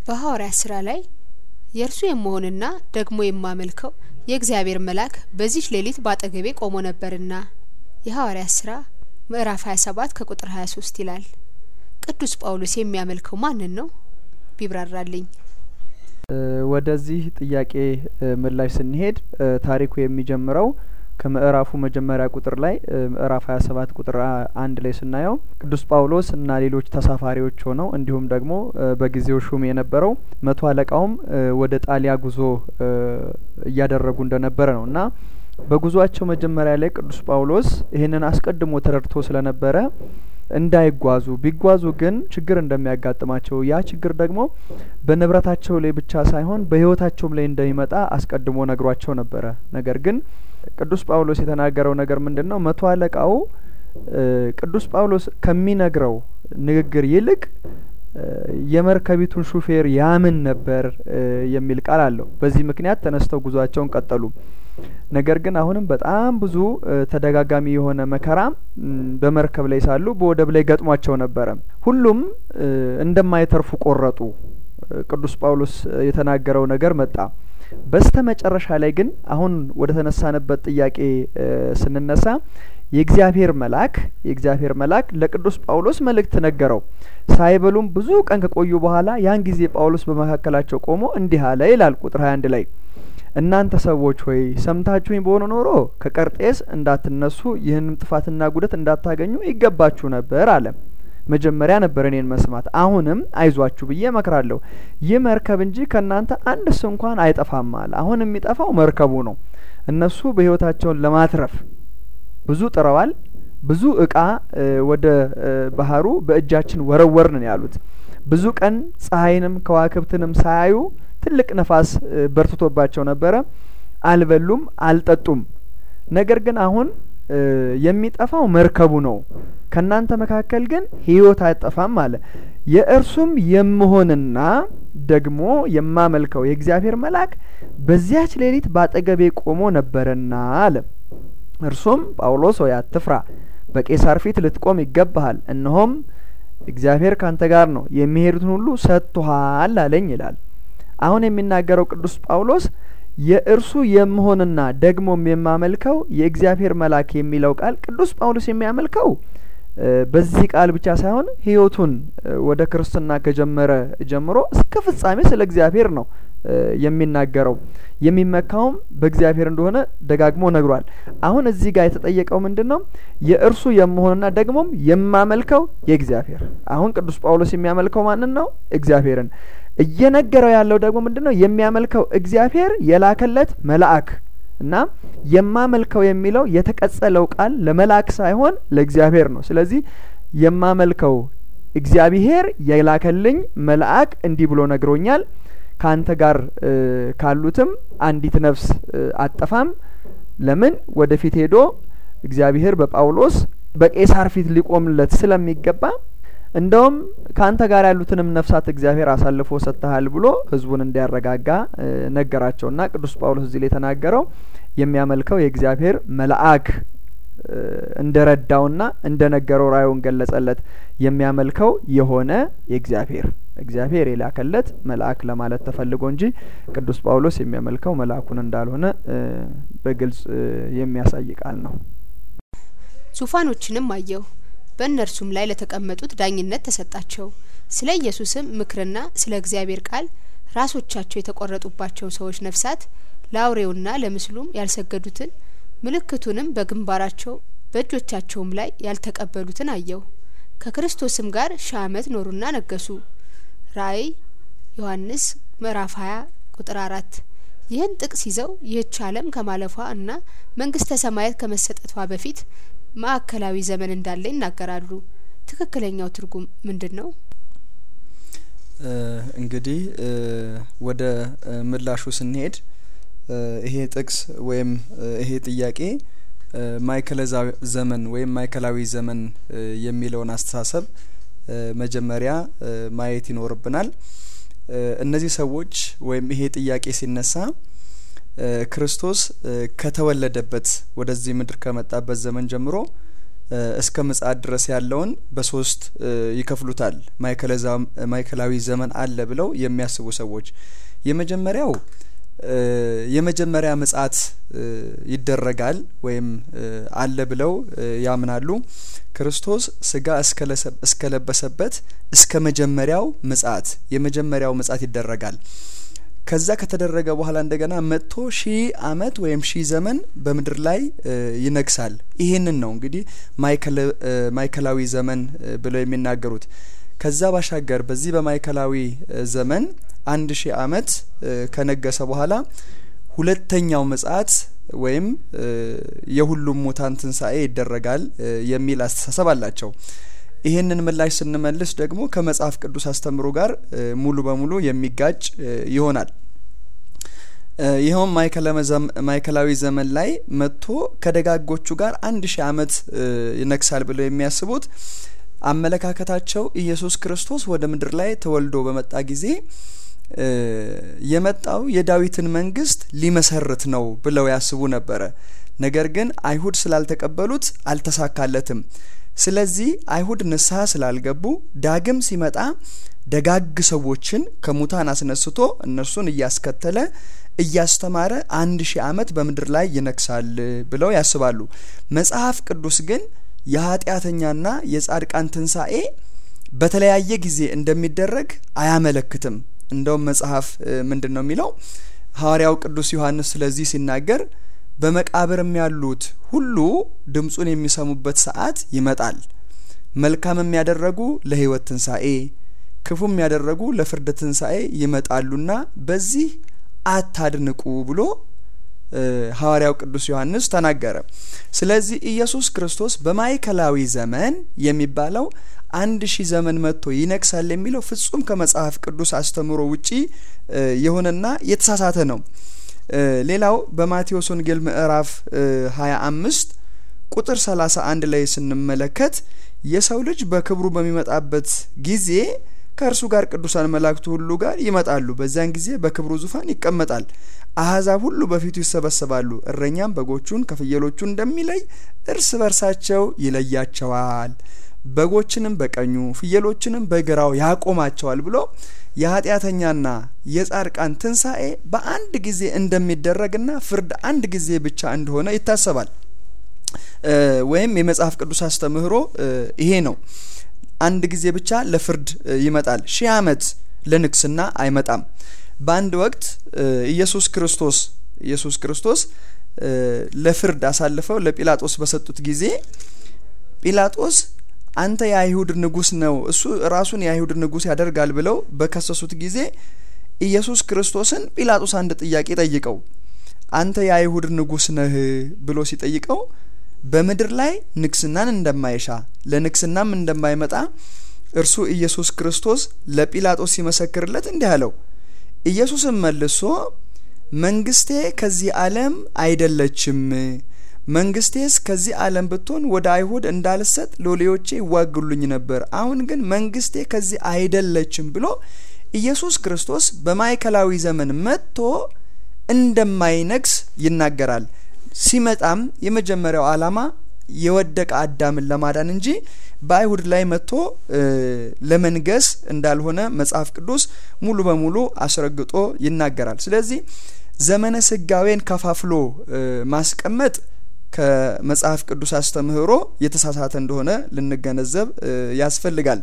በሐዋርያት ስራ ላይ የእርሱ የመሆንና ደግሞ የማመልከው የእግዚአብሔር መልአክ በዚች ሌሊት ባጠገቤ ቆሞ ነበርና የሐዋርያት ስራ ምዕራፍ 27 ከቁጥር 23 ይላል። ቅዱስ ጳውሎስ የሚያመልከው ማንን ነው? ቢብራራልኝ። ወደዚህ ጥያቄ ምላሽ ስንሄድ ታሪኩ የሚጀምረው ከምዕራፉ መጀመሪያ ቁጥር ላይ ምዕራፍ ሀያ ሰባት ቁጥር አንድ ላይ ስናየው ቅዱስ ጳውሎስ እና ሌሎች ተሳፋሪዎች ሆነው እንዲሁም ደግሞ በጊዜው ሹም የነበረው መቶ አለቃውም ወደ ጣሊያ ጉዞ እያደረጉ እንደነበረ ነው እና በጉዟቸው መጀመሪያ ላይ ቅዱስ ጳውሎስ ይህንን አስቀድሞ ተረድቶ ስለነበረ እንዳይጓዙ ቢጓዙ ግን ችግር እንደሚያጋጥማቸው ያ ችግር ደግሞ በንብረታቸው ላይ ብቻ ሳይሆን በሕይወታቸውም ላይ እንደሚመጣ አስቀድሞ ነግሯቸው ነበረ። ነገር ግን ቅዱስ ጳውሎስ የተናገረው ነገር ምንድን ነው? መቶ አለቃው ቅዱስ ጳውሎስ ከሚነግረው ንግግር ይልቅ የመርከቢቱን ሹፌር ያምን ነበር የሚል ቃል አለው። በዚህ ምክንያት ተነስተው ጉዟቸውን ቀጠሉ። ነገር ግን አሁንም በጣም ብዙ ተደጋጋሚ የሆነ መከራ በመርከብ ላይ ሳሉ በወደብ ላይ ገጥሟቸው ነበረ። ሁሉም እንደማይተርፉ ቆረጡ። ቅዱስ ጳውሎስ የተናገረው ነገር መጣ። በስተ መጨረሻ ላይ ግን አሁን ወደ ተነሳንበት ጥያቄ ስንነሳ የእግዚአብሔር መልአክ የእግዚአብሔር መልአክ ለቅዱስ ጳውሎስ መልእክት ነገረው። ሳይበሉም ብዙ ቀን ከቆዩ በኋላ ያን ጊዜ ጳውሎስ በመካከላቸው ቆሞ እንዲህ አለ ይላል ቁጥር 21 ላይ እናንተ ሰዎች ሆይ ሰምታችሁኝ በሆነ ኖሮ ከቀርጤስ እንዳትነሱ ይህንም ጥፋትና ጉደት እንዳታገኙ ይገባችሁ ነበር አለ። መጀመሪያ ነበር እኔን መስማት። አሁንም አይዟችሁ ብዬ እመክራለሁ። ይህ መርከብ እንጂ ከእናንተ አንድስ እንኳን አይጠፋም አለ። አሁን የሚጠፋው መርከቡ ነው። እነሱ በሕይወታቸውን ለማትረፍ ብዙ ጥረዋል። ብዙ እቃ ወደ ባህሩ በእጃችን ወረወርን ያሉት ብዙ ቀን ፀሐይንም ከዋክብትንም ሳያዩ ትልቅ ነፋስ በርትቶባቸው ነበረ። አልበሉም፣ አልጠጡም። ነገር ግን አሁን የሚጠፋው መርከቡ ነው። ከእናንተ መካከል ግን ሕይወት አይጠፋም አለ። የእርሱም የምሆንና ደግሞ የማመልከው የእግዚአብሔር መልአክ በዚያች ሌሊት ባጠገቤ ቆሞ ነበረና አለ። እርሱም ጳውሎስ ሆይ አትፍራ፣ በቄሳር ፊት ልትቆም ይገባሃል። እነሆም እግዚአብሔር ካንተ ጋር ነው፣ የሚሄዱትን ሁሉ ሰጥቶሃል አለኝ ይላል። አሁን የሚናገረው ቅዱስ ጳውሎስ የእርሱ የምሆንና ደግሞም የማመልከው የእግዚአብሔር መልአክ የሚለው ቃል ቅዱስ ጳውሎስ የሚያመልከው በዚህ ቃል ብቻ ሳይሆን ሕይወቱን ወደ ክርስትና ከጀመረ ጀምሮ እስከ ፍጻሜ ስለ እግዚአብሔር ነው የሚናገረው። የሚመካውም በእግዚአብሔር እንደሆነ ደጋግሞ ነግሯል። አሁን እዚህ ጋር የተጠየቀው ምንድን ነው? የእርሱ የምሆንና ደግሞም የማመልከው የእግዚአብሔር። አሁን ቅዱስ ጳውሎስ የሚያመልከው ማንን ነው? እግዚአብሔርን። እየነገረው ያለው ደግሞ ምንድን ነው? የሚያመልከው እግዚአብሔር የላከለት መልአክ እና የማመልከው የሚለው የተቀጸለው ቃል ለመልአክ ሳይሆን ለእግዚአብሔር ነው። ስለዚህ የማመልከው እግዚአብሔር የላከልኝ መልአክ እንዲህ ብሎ ነግሮኛል ከአንተ ጋር ካሉትም አንዲት ነፍስ አጠፋም። ለምን ወደፊት ሄዶ እግዚአብሔር በጳውሎስ በቄሳር ፊት ሊቆምለት ስለሚገባ እንደውም ከአንተ ጋር ያሉትንም ነፍሳት እግዚአብሔር አሳልፎ ሰጥተሃል ብሎ ሕዝቡን እንዲያረጋጋ ነገራቸውና ቅዱስ ጳውሎስ እዚህ ላይ የተናገረው የሚያመልከው የእግዚአብሔር መልአክ እንደረዳውና እንደነገረው ራእዩን ገለጸለት። የሚያመልከው የሆነ የእግዚአብሔር እግዚአብሔር የላከለት መልአክ ለማለት ተፈልጎ እንጂ ቅዱስ ጳውሎስ የሚያመልከው መልአኩን እንዳልሆነ በግልጽ የሚያሳይ ቃል ነው። ዙፋኖችንም አየሁ፣ በእነርሱም ላይ ለተቀመጡት ዳኝነት ተሰጣቸው። ስለ ኢየሱስም ምክርና ስለ እግዚአብሔር ቃል ራሶቻቸው የተቆረጡባቸው ሰዎች ነፍሳት ለአውሬውና ለምስሉም ያልሰገዱትን ምልክቱንም በግንባራቸው በእጆቻቸውም ላይ ያልተቀበሉትን አየሁ። ከክርስቶስም ጋር ሺህ ዓመት ኖሩና ነገሱ። ራእይ ዮሐንስ ምዕራፍ 20 ቁጥር አራት ይህን ጥቅስ ይዘው ይህች ዓለም ከማለፏ እና መንግስተ ሰማያት ከመሰጠቷ በፊት ማዕከላዊ ዘመን እንዳለ ይናገራሉ። ትክክለኛው ትርጉም ምንድን ነው? እንግዲህ ወደ ምላሹ ስንሄድ ይሄ ጥቅስ ወይም ይሄ ጥያቄ ማዕከላዊ ዘመን ወይም ማዕከላዊ ዘመን የሚለውን አስተሳሰብ መጀመሪያ ማየት ይኖርብናል። እነዚህ ሰዎች ወይም ይሄ ጥያቄ ሲነሳ ክርስቶስ ከተወለደበት ወደዚህ ምድር ከመጣበት ዘመን ጀምሮ እስከ ምጽአት ድረስ ያለውን በሶስት ይከፍሉታል። ማዕከላዊ ዘመን አለ ብለው የሚያስቡ ሰዎች የመጀመሪያው የመጀመሪያ ምጽአት ይደረጋል ወይም አለ ብለው ያምናሉ። ክርስቶስ ስጋ እስከለበሰበት እስከ መጀመሪያው ምጽአት የመጀመሪያው ምጽአት ይደረጋል። ከዛ ከተደረገ በኋላ እንደገና መጥቶ ሺህ አመት ወይም ሺህ ዘመን በምድር ላይ ይነግሳል። ይሄንን ነው እንግዲህ ማዕከላዊ ዘመን ብለው የሚናገሩት። ከዛ ባሻገር በዚህ በማዕከላዊ ዘመን አንድ ሺህ አመት ከነገሰ በኋላ ሁለተኛው ምጽአት ወይም የሁሉም ሙታን ትንሣኤ ይደረጋል የሚል አስተሳሰብ አላቸው። ይህንን ምላሽ ስንመልስ ደግሞ ከመጽሐፍ ቅዱስ አስተምሮ ጋር ሙሉ በሙሉ የሚጋጭ ይሆናል። ይኸውም ማዕከላዊ ዘመን ላይ መጥቶ ከደጋጎቹ ጋር አንድ ሺህ አመት ይነግሳል ብለው የሚያስቡት አመለካከታቸው ኢየሱስ ክርስቶስ ወደ ምድር ላይ ተወልዶ በመጣ ጊዜ የመጣው የዳዊትን መንግስት ሊመሰርት ነው ብለው ያስቡ ነበረ። ነገር ግን አይሁድ ስላልተቀበሉት አልተሳካለትም። ስለዚህ አይሁድ ንስሐ ስላልገቡ ዳግም ሲመጣ ደጋግ ሰዎችን ከሙታን አስነስቶ እነርሱን እያስከተለ እያስተማረ አንድ ሺህ አመት በምድር ላይ ይነግሳል ብለው ያስባሉ። መጽሐፍ ቅዱስ ግን የኃጢአተኛና የጻድቃን ትንሣኤ በተለያየ ጊዜ እንደሚደረግ አያመለክትም። እንደውም መጽሐፍ ምንድን ነው የሚለው? ሐዋርያው ቅዱስ ዮሐንስ ስለዚህ ሲናገር በመቃብርም ያሉት ሁሉ ድምፁን የሚሰሙበት ሰዓት ይመጣል። መልካም የሚያደረጉ ለሕይወት ትንሣኤ፣ ክፉም ያደረጉ ለፍርድ ትንሣኤ ይመጣሉና በዚህ አታድንቁ ብሎ ሐዋርያው ቅዱስ ዮሐንስ ተናገረ። ስለዚህ ኢየሱስ ክርስቶስ በማዕከላዊ ዘመን የሚባለው አንድ ሺህ ዘመን መጥቶ ይነግሳል የሚለው ፍጹም ከመጽሐፍ ቅዱስ አስተምሮ ውጪ የሆነና የተሳሳተ ነው። ሌላው በማቴዎስ ወንጌል ምዕራፍ ሀያ አምስት ቁጥር ሰላሳ አንድ ላይ ስንመለከት የሰው ልጅ በክብሩ በሚመጣበት ጊዜ ከእርሱ ጋር ቅዱሳን መላእክቱ ሁሉ ጋር ይመጣሉ። በዚያን ጊዜ በክብሩ ዙፋን ይቀመጣል። አሕዛብ ሁሉ በፊቱ ይሰበሰባሉ። እረኛም በጎቹን ከፍየሎቹ እንደሚለይ እርስ በርሳቸው ይለያቸዋል። በጎችንም በቀኙ ፍየሎችንም በግራው ያቆማቸዋል ብሎ የኃጢአተኛና የጻድቃን ትንሣኤ በአንድ ጊዜ እንደሚደረግና ፍርድ አንድ ጊዜ ብቻ እንደሆነ ይታሰባል። ወይም የመጽሐፍ ቅዱስ አስተምህሮ ይሄ ነው። አንድ ጊዜ ብቻ ለፍርድ ይመጣል። ሺህ ዓመት ለንግስና አይመጣም። በአንድ ወቅት ኢየሱስ ክርስቶስ ኢየሱስ ክርስቶስ ለፍርድ አሳልፈው ለጲላጦስ በሰጡት ጊዜ ጲላጦስ አንተ የአይሁድ ንጉስ ነው እሱ ራሱን የአይሁድ ንጉስ ያደርጋል ብለው በከሰሱት ጊዜ ኢየሱስ ክርስቶስን ጲላጦስ አንድ ጥያቄ ጠይቀው አንተ የአይሁድ ንጉስ ነህ ብሎ ሲጠይቀው በምድር ላይ ንግስናን እንደማይሻ ለንግስናም እንደማይመጣ እርሱ ኢየሱስ ክርስቶስ ለጲላጦስ ሲመሰክርለት እንዲህ አለው። ኢየሱስም መልሶ መንግስቴ ከዚህ ዓለም አይደለችም መንግስቴስ ከዚህ ዓለም ብትሆን ወደ አይሁድ እንዳልሰጥ ሎሌዎቼ ይዋጉልኝ ነበር። አሁን ግን መንግስቴ ከዚህ አይደለችም ብሎ ኢየሱስ ክርስቶስ በማዕከላዊ ዘመን መጥቶ እንደማይነግስ ይናገራል። ሲመጣም የመጀመሪያው ዓላማ የወደቀ አዳምን ለማዳን እንጂ በአይሁድ ላይ መጥቶ ለመንገስ እንዳልሆነ መጽሐፍ ቅዱስ ሙሉ በሙሉ አስረግጦ ይናገራል። ስለዚህ ዘመነ ስጋዌን ከፋፍሎ ማስቀመጥ ከመጽሐፍ ቅዱስ አስተምህሮ የተሳሳተ እንደሆነ ልንገነዘብ ያስፈልጋል።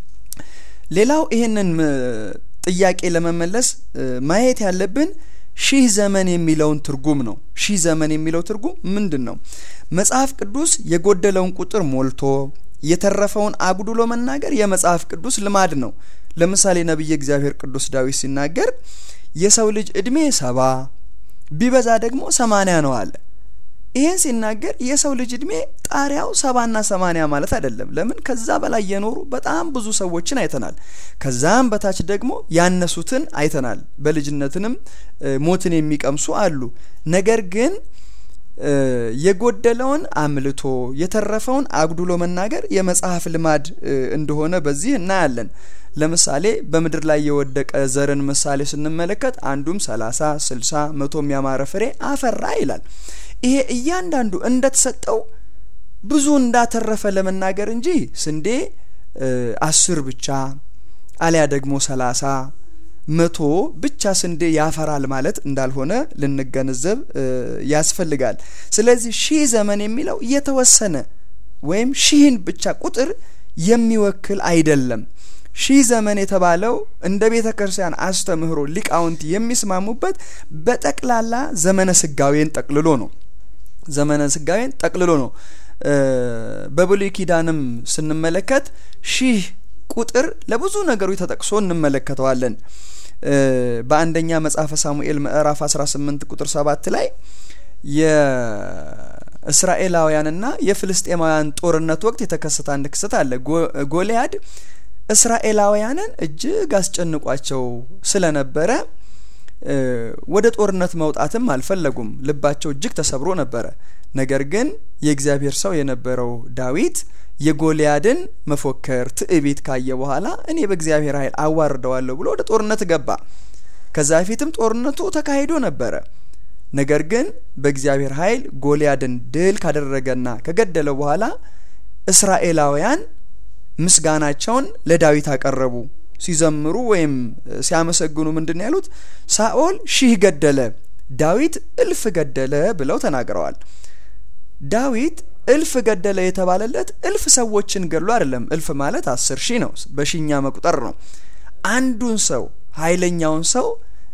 ሌላው ይህንን ጥያቄ ለመመለስ ማየት ያለብን ሺህ ዘመን የሚለውን ትርጉም ነው። ሺህ ዘመን የሚለው ትርጉም ምንድን ነው? መጽሐፍ ቅዱስ የጎደለውን ቁጥር ሞልቶ የተረፈውን አጉድሎ መናገር የመጽሐፍ ቅዱስ ልማድ ነው። ለምሳሌ ነቢየ እግዚአብሔር ቅዱስ ዳዊት ሲናገር የሰው ልጅ እድሜ ሰባ ቢበዛ ደግሞ ሰማንያ ነው አለ። ይህን ሲናገር የሰው ልጅ እድሜ ጣሪያው ሰባና ሰማንያ ማለት አይደለም። ለምን ከዛ በላይ የኖሩ በጣም ብዙ ሰዎችን አይተናል። ከዛም በታች ደግሞ ያነሱትን አይተናል። በልጅነትንም ሞትን የሚቀምሱ አሉ። ነገር ግን የጎደለውን አምልቶ የተረፈውን አጉድሎ መናገር የመጽሐፍ ልማድ እንደሆነ በዚህ እናያለን። ለምሳሌ በምድር ላይ የወደቀ ዘርን ምሳሌ ስንመለከት አንዱም ሰላሳ ስልሳ መቶም ያማረ ፍሬ አፈራ ይላል። ይሄ እያንዳንዱ እንደተሰጠው ብዙ እንዳተረፈ ለመናገር እንጂ ስንዴ አስር ብቻ አሊያ ደግሞ ሰላሳ መቶ ብቻ ስንዴ ያፈራል ማለት እንዳልሆነ ልንገነዘብ ያስፈልጋል። ስለዚህ ሺህ ዘመን የሚለው የተወሰነ ወይም ሺህን ብቻ ቁጥር የሚወክል አይደለም። ሺህ ዘመን የተባለው እንደ ቤተ ክርስቲያን አስተምህሮ ሊቃውንት የሚስማሙበት በጠቅላላ ዘመነ ስጋዌን ጠቅልሎ ነው። ዘመነ ስጋዌን ጠቅልሎ ነው። በብሉይ ኪዳንም ስንመለከት ሺህ ቁጥር ለብዙ ነገሮች ተጠቅሶ እንመለከተዋለን። በአንደኛ መጽሐፈ ሳሙኤል ምዕራፍ 18 ቁጥር 7 ላይ የእስራኤላውያንና የፍልስጤማውያን ጦርነት ወቅት የተከሰተ አንድ ክስተት አለ። ጎልያድ እስራኤላውያንን እጅግ አስጨንቋቸው ስለነበረ ወደ ጦርነት መውጣትም አልፈለጉም። ልባቸው እጅግ ተሰብሮ ነበረ። ነገር ግን የእግዚአብሔር ሰው የነበረው ዳዊት የጎልያድን መፎከር ትዕቢት ካየ በኋላ እኔ በእግዚአብሔር ኃይል አዋርደዋለሁ ብሎ ወደ ጦርነት ገባ። ከዛ በፊትም ጦርነቱ ተካሂዶ ነበረ። ነገር ግን በእግዚአብሔር ኃይል ጎልያድን ድል ካደረገና ከገደለው በኋላ እስራኤላውያን ምስጋናቸውን ለዳዊት አቀረቡ። ሲዘምሩ ወይም ሲያመሰግኑ ምንድን ነው ያሉት? ሳኦል ሺህ ገደለ፣ ዳዊት እልፍ ገደለ ብለው ተናግረዋል። ዳዊት እልፍ ገደለ የተባለለት እልፍ ሰዎችን ገድሎ አይደለም። እልፍ ማለት አስር ሺህ ነው፣ በሺኛ መቁጠር ነው። አንዱን ሰው ኃይለኛውን ሰው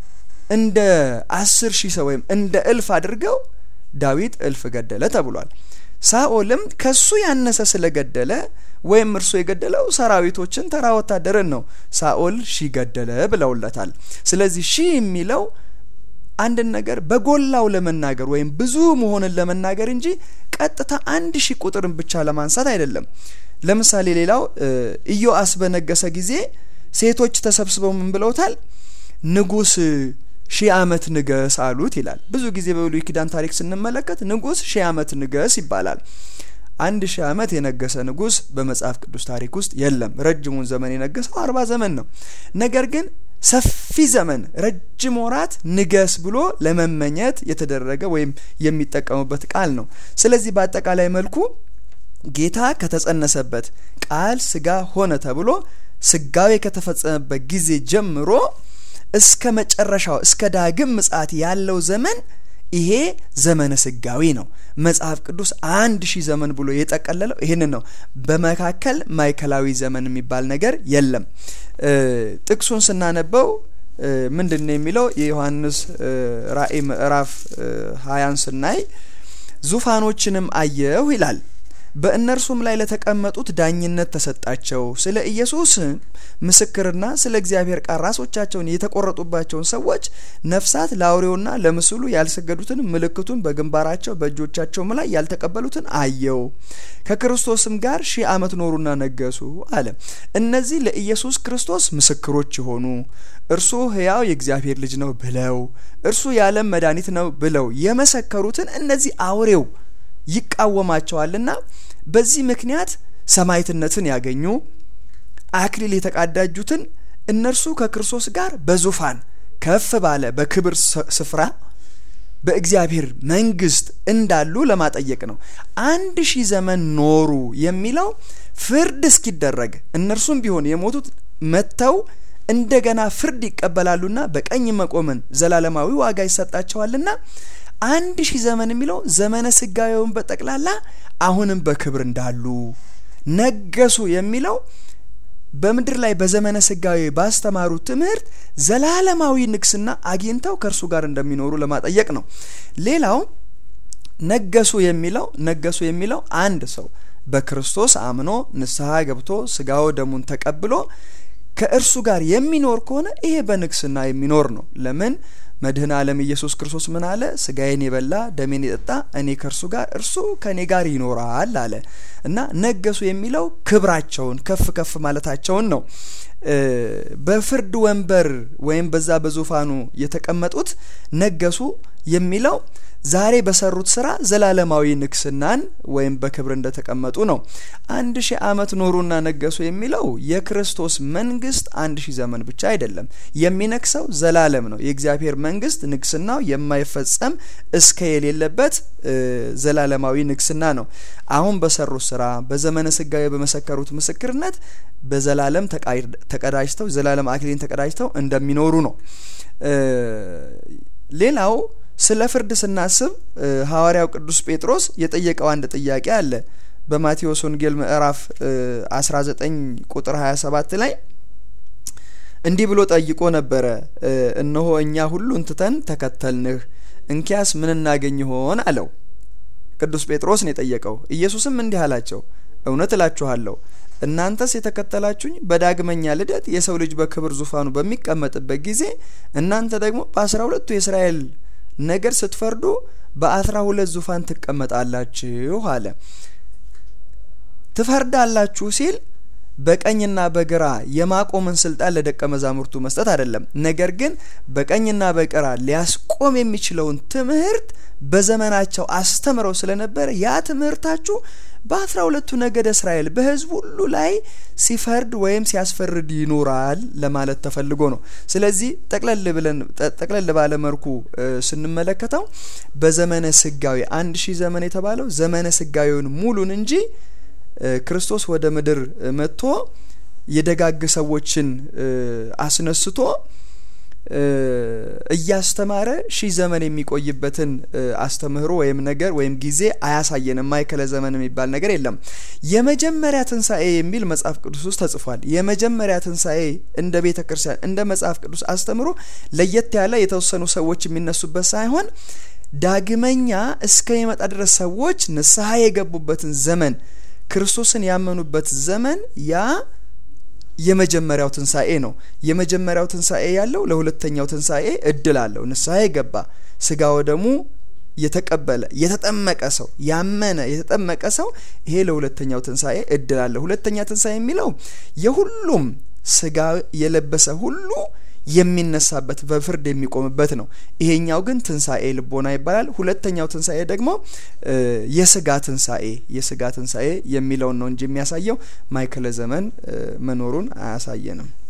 እንደ አስር ሺህ ሰው ወይም እንደ እልፍ አድርገው ዳዊት እልፍ ገደለ ተብሏል። ሳኦልም ከሱ ያነሰ ስለገደለ ወይም እርሱ የገደለው ሰራዊቶችን ተራ ወታደርን ነው። ሳኦል ሺህ ገደለ ብለውለታል። ስለዚህ ሺህ የሚለው አንድን ነገር በጎላው ለመናገር ወይም ብዙ መሆንን ለመናገር እንጂ ቀጥታ አንድ ሺህ ቁጥርን ብቻ ለማንሳት አይደለም። ለምሳሌ ሌላው ኢዮአስ በነገሰ ጊዜ ሴቶች ተሰብስበው ምን ብለውታል? ንጉስ ሺህ ዓመት ንገስ አሉት ይላል። ብዙ ጊዜ በብሉይ ኪዳን ታሪክ ስንመለከት ንጉስ ሺህ ዓመት ንገስ ይባላል። አንድ ሺህ ዓመት የነገሰ ንጉስ በመጽሐፍ ቅዱስ ታሪክ ውስጥ የለም። ረጅሙን ዘመን የነገሰው አርባ ዘመን ነው። ነገር ግን ሰፊ ዘመን ረጅም ወራት ንገስ ብሎ ለመመኘት የተደረገ ወይም የሚጠቀሙበት ቃል ነው። ስለዚህ በአጠቃላይ መልኩ ጌታ ከተጸነሰበት ቃል ስጋ ሆነ ተብሎ ስጋዌ ከተፈጸመበት ጊዜ ጀምሮ እስከ መጨረሻው እስከ ዳግም ምጽአት ያለው ዘመን ይሄ ዘመነ ስጋዊ ነው። መጽሐፍ ቅዱስ አንድ ሺህ ዘመን ብሎ የጠቀለለው ይህንን ነው። በመካከል ማዕከላዊ ዘመን የሚባል ነገር የለም። ጥቅሱን ስናነበው ምንድን ነው የሚለው? የዮሐንስ ራእይ ምዕራፍ ሀያን ስናይ ዙፋኖችንም አየሁ ይላል በእነርሱም ላይ ለተቀመጡት ዳኝነት ተሰጣቸው። ስለ ኢየሱስ ምስክርና ስለ እግዚአብሔር ቃል ራሶቻቸውን የተቆረጡባቸውን ሰዎች ነፍሳት ለአውሬውና ለምስሉ ያልሰገዱትን ምልክቱን በግንባራቸው በእጆቻቸውም ላይ ያልተቀበሉትን አየው። ከክርስቶስም ጋር ሺህ ዓመት ኖሩና ነገሱ አለ። እነዚህ ለኢየሱስ ክርስቶስ ምስክሮች የሆኑ እርሱ ሕያው የእግዚአብሔር ልጅ ነው ብለው እርሱ የዓለም መድኃኒት ነው ብለው የመሰከሩትን እነዚህ አውሬው ይቃወማቸዋልና በዚህ ምክንያት ሰማዕትነትን ያገኙ አክሊል የተቃዳጁትን እነርሱ ከክርስቶስ ጋር በዙፋን ከፍ ባለ በክብር ስፍራ በእግዚአብሔር መንግስት እንዳሉ ለማጠየቅ ነው። አንድ ሺህ ዘመን ኖሩ የሚለው ፍርድ እስኪደረግ እነርሱም ቢሆን የሞቱት መጥተው እንደገና ፍርድ ይቀበላሉና በቀኝ መቆምን ዘላለማዊ ዋጋ ይሰጣቸዋልና አንድ ሺህ ዘመን የሚለው ዘመነ ስጋዊውን በጠቅላላ አሁንም በክብር እንዳሉ ነገሱ የሚለው በምድር ላይ በዘመነ ስጋዊ ባስተማሩት ትምህርት ዘላለማዊ ንግስና አግኝተው ከእርሱ ጋር እንደሚኖሩ ለማጠየቅ ነው። ሌላው ነገሱ የሚለው ነገሱ የሚለው አንድ ሰው በክርስቶስ አምኖ ንስሐ ገብቶ ስጋው ደሙን ተቀብሎ ከእርሱ ጋር የሚኖር ከሆነ ይሄ በንግስና የሚኖር ነው። ለምን መድህን ዓለም ኢየሱስ ክርስቶስ ምን አለ? ስጋዬን የበላ ደሜን የጠጣ እኔ ከእርሱ ጋር እርሱ ከእኔ ጋር ይኖራል አለ እና ነገሱ የሚለው ክብራቸውን ከፍ ከፍ ማለታቸውን ነው። በፍርድ ወንበር ወይም በዛ በዙፋኑ የተቀመጡት ነገሱ የሚለው ዛሬ በሰሩት ስራ ዘላለማዊ ንግስናን ወይም በክብር እንደተቀመጡ ነው። አንድ ሺህ ዓመት ኖሩና ነገሱ የሚለው የክርስቶስ መንግስት አንድ ሺህ ዘመን ብቻ አይደለም። የሚነግሰው ዘላለም ነው። የእግዚአብሔር መንግስት ንግስናው የማይፈጸም እስከ የሌለበት ዘላለማዊ ንግስና ነው። አሁን በሰሩት ስራ በዘመነ ስጋዊ በመሰከሩት ምስክርነት በዘላለም ተቀዳጅተው ዘላለም አክሊልን ተቀዳጅተው እንደሚኖሩ ነው። ሌላው ስለ ፍርድ ስናስብ ሐዋርያው ቅዱስ ጴጥሮስ የጠየቀው አንድ ጥያቄ አለ። በማቴዎስ ወንጌል ምዕራፍ 19 ቁጥር 27 ላይ እንዲህ ብሎ ጠይቆ ነበረ። እነሆ እኛ ሁሉን ትተን ተከተልንህ፣ እንኪያስ ምን እናገኝ ይሆን አለው። ቅዱስ ጴጥሮስ ነው የጠየቀው። ኢየሱስም እንዲህ አላቸው፣ እውነት እላችኋለሁ እናንተስ የተከተላችሁኝ በዳግመኛ ልደት የሰው ልጅ በክብር ዙፋኑ በሚቀመጥበት ጊዜ እናንተ ደግሞ በአስራ ሁለቱ የእስራኤል ነገድ ስትፈርዱ በአስራ ሁለት ዙፋን ትቀመጣላችሁ አለ። ትፈርዳላችሁ ሲል በቀኝና በግራ የማቆምን ስልጣን ለደቀ መዛሙርቱ መስጠት አይደለም። ነገር ግን በቀኝና በግራ ሊያስቆም የሚችለውን ትምህርት በዘመናቸው አስተምረው ስለነበረ ያ ትምህርታችሁ በአስራ ሁለቱ ነገደ እስራኤል በሕዝብ ሁሉ ላይ ሲፈርድ ወይም ሲያስፈርድ ይኖራል ለማለት ተፈልጎ ነው። ስለዚህ ጠቅለል ብለን ጠቅለል ባለ መልኩ ስንመለከተው በዘመነ ስጋዊ አንድ ሺህ ዘመን የተባለው ዘመነ ስጋዊውን ሙሉን እንጂ ክርስቶስ ወደ ምድር መጥቶ የደጋግ ሰዎችን አስነስቶ እያስተማረ ሺህ ዘመን የሚቆይበትን አስተምህሮ ወይም ነገር ወይም ጊዜ አያሳየንም። ማይከለ ዘመን የሚባል ነገር የለም። የመጀመሪያ ትንሣኤ የሚል መጽሐፍ ቅዱስ ውስጥ ተጽፏል። የመጀመሪያ ትንሣኤ እንደ ቤተ ክርስቲያን እንደ መጽሐፍ ቅዱስ አስተምሮ ለየት ያለ የተወሰኑ ሰዎች የሚነሱበት ሳይሆን ዳግመኛ እስከ የመጣ ድረስ ሰዎች ንስሐ የገቡበትን ዘመን ክርስቶስን ያመኑበት ዘመን ያ የመጀመሪያው ትንሣኤ ነው። የመጀመሪያው ትንሣኤ ያለው ለሁለተኛው ትንሣኤ እድል አለው። ንስሐ የገባ ስጋ ወደሙ የተቀበለ የተጠመቀ ሰው ያመነ የተጠመቀ ሰው ይሄ ለሁለተኛው ትንሣኤ እድል አለው። ሁለተኛ ትንሣኤ የሚለው የሁሉም ስጋ የለበሰ ሁሉ የሚነሳበት በፍርድ የሚቆምበት ነው። ይሄኛው ግን ትንሣኤ ልቦና ይባላል። ሁለተኛው ትንሣኤ ደግሞ የስጋ ትንሣኤ የስጋ ትንሣኤ የሚለውን ነው እንጂ የሚያሳየው ማይከለ ዘመን መኖሩን አያሳየንም።